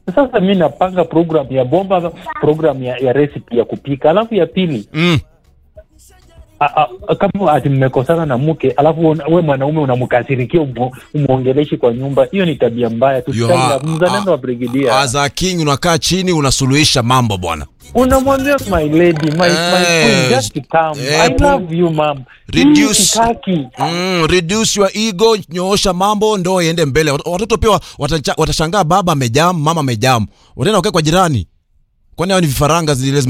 Sasa mi napanga program ya bomba, program ya, ya recipe ya kupika, alafu ya pili Mm. a, a, kama ati mmekosana na mke alafu un- we mwanaume unamkasirikia umo- umwongeleshi kwa nyumba, hiyo ni tabia mbaya. You are- Tusitaki mzalendo wa brigedia, As a king unakaa chini unasuluhisha mambo bwana. unamwambia my lady, my, my queen, Eh, just come. eh, I pu- love you mom. Reduce- Hii sitaki. Mm, reduce your ego, nyoosha mambo ndo iende mbele. Wat- Watoto pia watacha- watashangaa baba amejam, mama amejam. Wataenda wakae kwa jirani. Kwani hao ni vifaranga zile